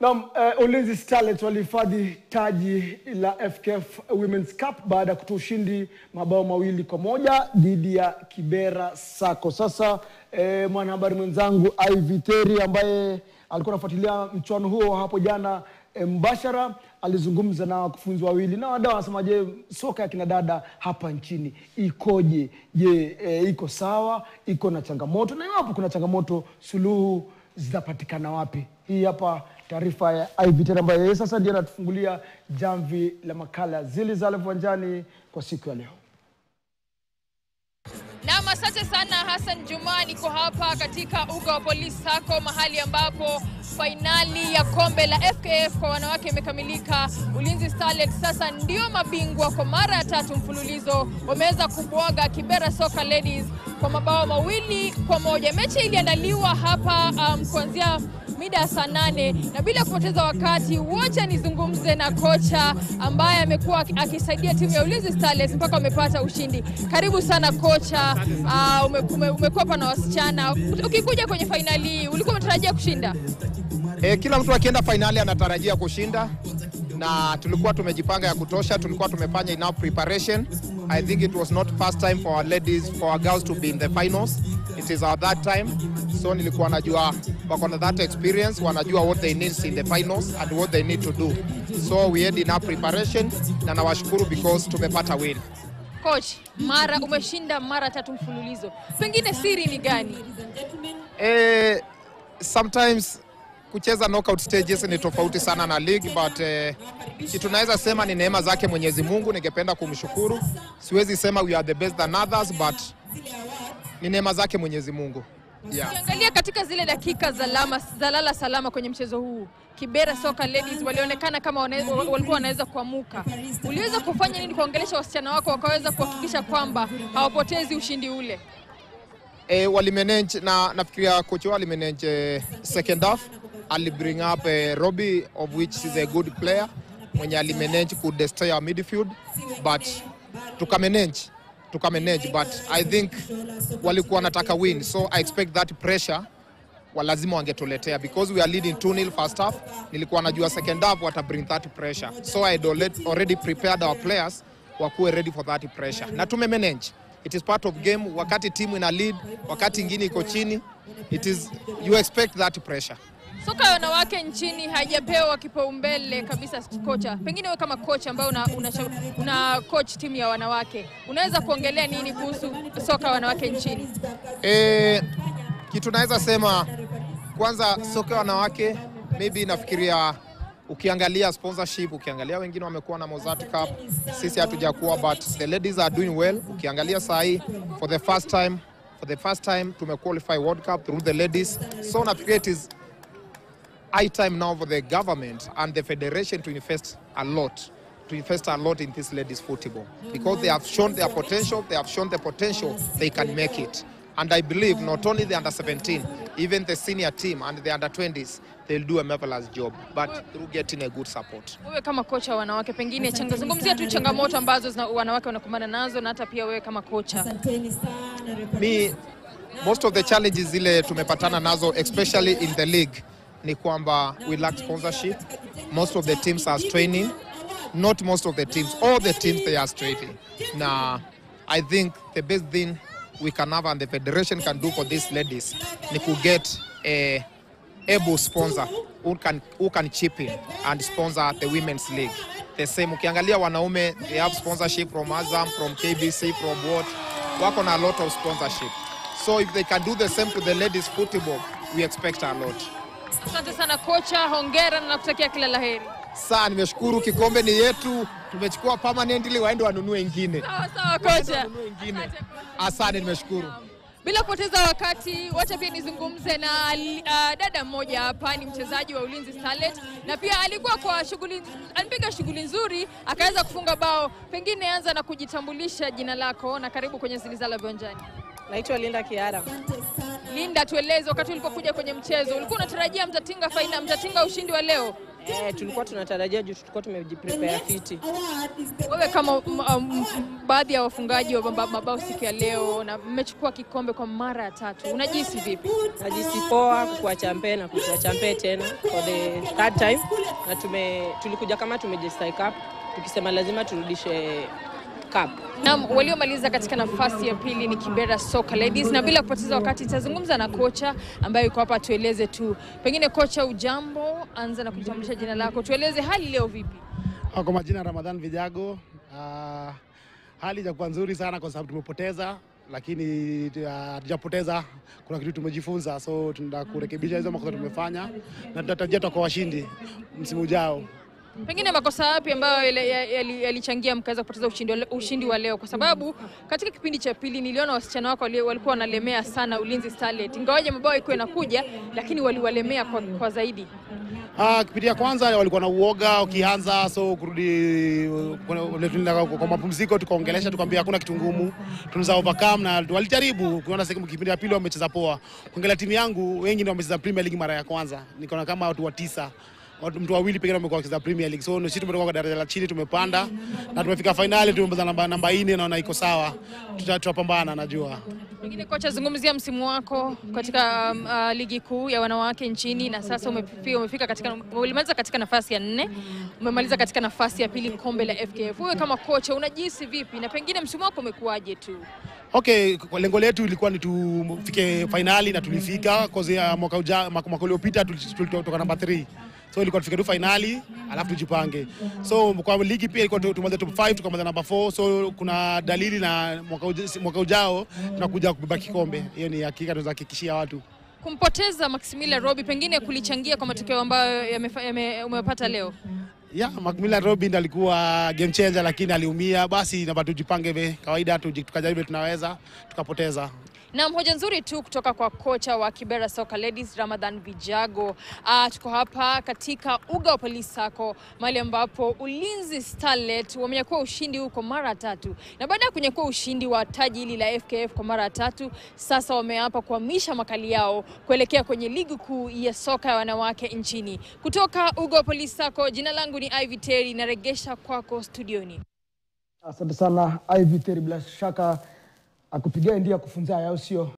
Naam, uh, Ulinzi Starlets walihifadhi taji la FKF Women's Cup baada ya kutoa ushindi mabao mawili kwa moja dhidi ya Kibera Sacco. Sasa eh, mwanahabari mwenzangu Ivy Teri ambaye alikuwa anafuatilia mchuano huo hapo jana eh, mbashara alizungumza na wakufunzi wawili na wadau wanasema, je, soka ya kina dada hapa nchini ikoje? Je, eh, iko sawa? Iko na changamoto? Na iwapo kuna changamoto, suluhu zitapatikana wapi? Hii hapa taarifa ya Ivy Tera ambaye yeye sasa ndiye anatufungulia jamvi la makala zili za viwanjani kwa siku ya leo. Naam, asante sana Hassan Juma. Niko hapa katika uga wa Police Sacco, mahali ambapo fainali ya kombe la FKF kwa wanawake imekamilika. Ulinzi Starlets sasa ndio mabingwa kwa mara ya tatu mfululizo, wameweza kubwaga Kibera Soka Ladies kwa mabao mawili kwa moja. Mechi iliandaliwa hapa um, kuanzia mida ya saa nane na bila kupoteza wakati, wacha nizungumze na kocha ambaye amekuwa akisaidia timu ya Ulinzi Starlets mpaka wamepata ushindi. Karibu sana kocha. Uh, ume, ume, umekuwa hapa na wasichana, ukikuja kwenye fainali hii ulikuwa umetarajia kushinda? E, kila mtu akienda fainali anatarajia kushinda na tulikuwa tumejipanga ya kutosha, tulikuwa tumefanya enough preparation. I think it was not first time for our ladies, for our girls to be in the finals. It is our third time. So nilikuwa najua wako na that experience, wanajua what they need in the finals and what they need to do. So we had enough preparation na nawashukuru because tumepata win. Coach, mara umeshinda mara tatu mfululizo, pengine siri ni gani? Eh, sometimes kucheza knockout stages ni tofauti sana na league but eh, kitu naweza sema ni neema zake Mwenyezi Mungu. Ningependa kumshukuru, siwezi sema we are the best than others but ni neema zake Mwenyezi Mungu yeah. Ukiangalia katika zile dakika za lama, za lala salama kwenye mchezo huu Kibera Soka Ladies walionekana kama wane, walikuwa wanaweza kuamuka. Uliweza kufanya nini kuongelesha wasichana wako wakaweza kuhakikisha kwamba hawapotezi ushindi ule? E, walimanage na nafikiria coach wao alimanage eh, second half ali bring up eh, Robbie of which is a good player mwenye alimanage ku destroy our midfield but tukamanage tukamanage but I think walikuwa wanataka win so I expect that pressure wa lazima wangetuletea because we are leading 2-0 first half. Nilikuwa najua second half wata bring that pressure so I had already- already prepared our players wakuwe ready for that pressure na tumemanage. It is part of game. Wakati timu ina lead, wakati ingine iko chini, it is you expect that pressure. Soka ya wanawake nchini haijapewa kipaumbele kabisa, kocha. Pengine wewe kama kocha ambaye una, una, una coach timu ya wanawake, unaweza kuongelea nini kuhusu soka ya wanawake nchini? E, kitu naweza sema kwanza, soka ya wanawake maybe nafikiria ukiangalia sponsorship, ukiangalia wengine wamekuwa na Mozart Cup, sisi hatujakuwa, but the ladies are doing well. Ukiangalia saa hii for the first time for the first time tumequalify World Cup through the ladies, so nafikiria it is high time now for the government and the federation to invest a lot to invest a lot in this ladies football because they have shown their potential they have shown the potential they can make it and i believe not only the under 17 even the senior team and the under 20s they'll do a marvelous job but through getting a good support Wewe kama kocha wa wanawake, pengine changa, zungumzia tu changamoto ambazo zina, wanawake wanakumbana nazo na hata pia wewe kama kocha. me most of the challenges zile tumepatana nazo especially in the league ni kwamba we lack sponsorship most of the teams are straining not most of the teams all the teams they are straining na i think the best thing we can have and the federation can do for these ladies ni to get a able sponsor who can, who can chip in and sponsor the women's league the same ukiangalia wanaume they have sponsorship from Azam from KBC from what wako na a lot of sponsorship so if they can do the same to the ladies football we expect a lot Asante sana kocha, hongera na nakutakia kila laheri. saa nimeshukuru kikombe ni yetu tumechukua permanently waende wanunue ingine Sawa sawa kocha. wanunue ingine Asante kocha. asante nimeshukuru Bila kupoteza wakati, wacha pia nizungumze na uh, dada mmoja hapa, ni mchezaji wa Ulinzi Starlet na pia alikuwa kwa shughuli, alipiga shughuli nzuri akaweza kufunga bao. Pengine anza na kujitambulisha jina lako na karibu kwenye Zilizala Viwanjani. Naitwa Linda Kiara. Linda, tueleze wakati ulipokuja kwenye mchezo ulikuwa unatarajia mtatinga faina, mtatinga ushindi wa leo? Eh, tulikuwa tunatarajia juu tulikuwa tumejiprepare fiti. Wewe kama m- m- baadhi ya wafungaji wa maba- mabao siku ya leo na mmechukua kikombe kwa mara ya tatu, unajihisi vipi? Najisi poa kuwa champe na kuchua champe tena for the third time, na tume, tulikuja kama tumejistai cup tukisema lazima turudishe cup. Naam, waliomaliza katika nafasi ya pili ni Kibera Soka Ladies, na bila kupoteza wakati nitazungumza na kocha ambaye yuko hapa, tueleze tu pengine. Kocha, ujambo, anza na kujitambulisha jina lako, tueleze hali leo vipi? Ah, Kwa majina Ramadhan Vijago. Ah, hali ijakuwa nzuri sana kwa sababu tumepoteza, lakini ah, hatujapoteza. kuna kitu tumejifunza, so tunaenda kurekebisha hizo makosa tumefanya, na tunatarajia tutakuwa washindi msimu ujao. Pengine makosa yapi ambayo yale- yali- yalichangia mkaweza kupoteza ushindi, wa le- ushindi wa leo? Kwa sababu katika kipindi cha pili niliona wasichana wako wali- walikuwa wanalemea sana Ulinzi Starlet, ingawaje mabao ilikuwa inakuja, lakini waliwalemea kwa, kwa zaidi. Ah, kipindi ya kwanza walikuwa na uoga ukianza, so kurudi kuna- tulienda kwa mapumziko, tukaongelesha, tukamwambia hakuna kitu ngumu, tunaweza overcome, na walijaribu kuona sasa. Kipindi ya pili wamecheza poa. Kuangalia timu yangu, wengi ndio wamecheza Premier League mara ya kwanza, nikaona kama watu wa tisa watu mtu wawili pekee wamekuwa wakicheza Premier League. So sisi tumetoka kwa daraja la chini, tumepanda na tumefika finali, tumepata namba namba 4 naona iko sawa, Tuta- tutapambana najua. Pengine kocha, zungumzia msimu wako katika um, uh, ligi kuu ya wanawake nchini, na sasa umefika, umefika katika, ulimaliza katika nafasi ya nne, umemaliza katika nafasi ya pili kombe la FKF. Wewe kama kocha unajihisi vipi, na pengine msimu wako umekuwaje tu? Okay, kwa lengo letu ilikuwa ni tufike finali na tulifika cause ya mwaka uja, mwaka mwaka uliopita tuli- tulitoka namba 3. So ilikuwa tufike tu finali alafu tujipange. So kwa ligi pia ilikuwa tu- tumaliza top 5 tukamaliza namba 4. So kuna dalili na mwaka, uja, mwaka ujao tunakuja kubeba kikombe. Hiyo ni hakika tunaweza hakikishia watu. Kumpoteza Maximilian Robi pengine kulichangia kwa matokeo ambayo yamefa- yame- umepata leo. Yeah, Macmillan Robin alikuwa game changer lakini aliumia. Basi namba tujipange vile kawaida tuji- tukajaribu vile tunaweza tukapoteza. Na hoja nzuri tu kutoka kwa kocha wa Kibera Soka Ladies Ramadhan Vijago. Uh, tuko hapa katika uga wa Police Sacco mahali ambapo Ulinzi Starlet wamenyakua ushindi huko mara tatu, na baada ya kunyakua ushindi wa taji hili la FKF kwa mara tatu, sasa wameapa kuhamisha makali yao kuelekea kwenye ligi kuu ya soka ya wanawake nchini. Kutoka uga wa Police Sacco, jina langu ni Ivy Terry, naregesha kwako studioni. Asante sana Ivy Terry, bila shaka akupigia ndia kufunza au sio?